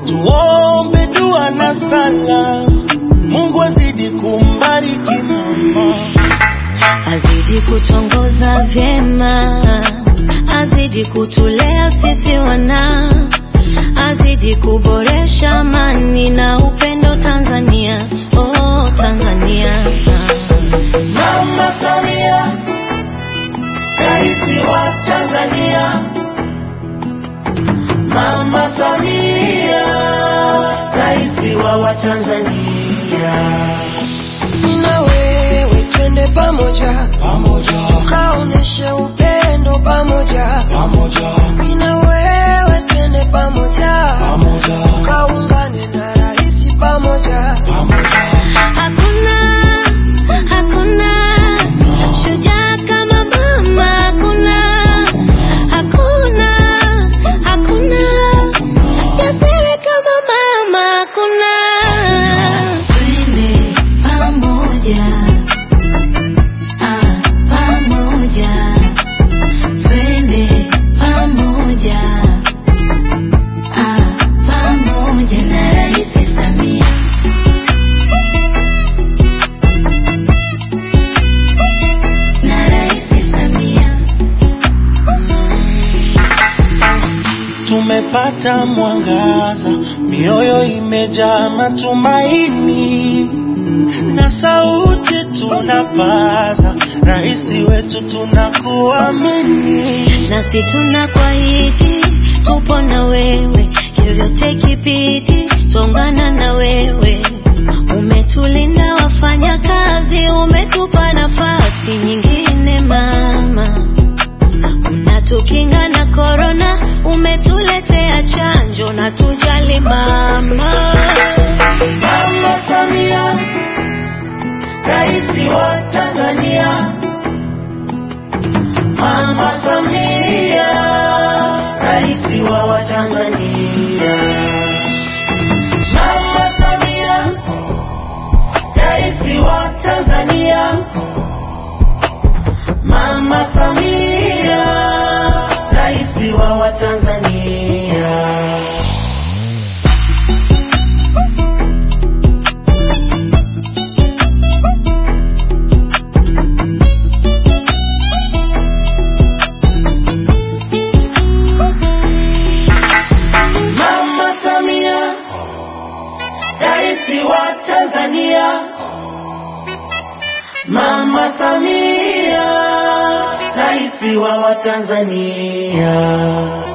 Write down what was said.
tuombe dua na sala, Mungu azidi kumbariki mama. azidi kutongoza vyema, azidi kutulea sisi wana, azidi kuboresha amani na upendo Tanzania, oh Tanzania. Mama Samia, Rais wa Tanzania. Mama Samia, Rais wa Watanzania. na wewe twende pamoja Pamoja, tukaoneshe upendo pamoja pamoja, Mimi na wewe twende pamoja pamoja, tukaungane na rais pamoja pamoja. Hakuna, hakuna shujaa kama mama, hakuna, hakuna, hakuna jasiri kama mama, hakuna. Twende pamoja, ah, pamoja, twende pamoja, ah, pamoja na Rais Samia. na Rais Samia. Tumepata mwangaza, mioyo imejaa matumaini, na sauti tunapaza, rais wetu tunakuamini. Nasi tunakuahidi tupo na wewe, vyovyote kibidi, tongana na wewe. Umetulinda wafanya kazi, umetupa nafasi nyingine mama, unatukinga na korona, umetuletea chanjo na tujali mama. Mama Samia, rais wa Tanzania. Mama Samia, rais wa Watanzania. Mama Samia, rais wa Tanzania. Mama Samia, rais wa Watanzania. Mama Samia, rais wa Tanzania. Mama Samia, rais wa Watanzania.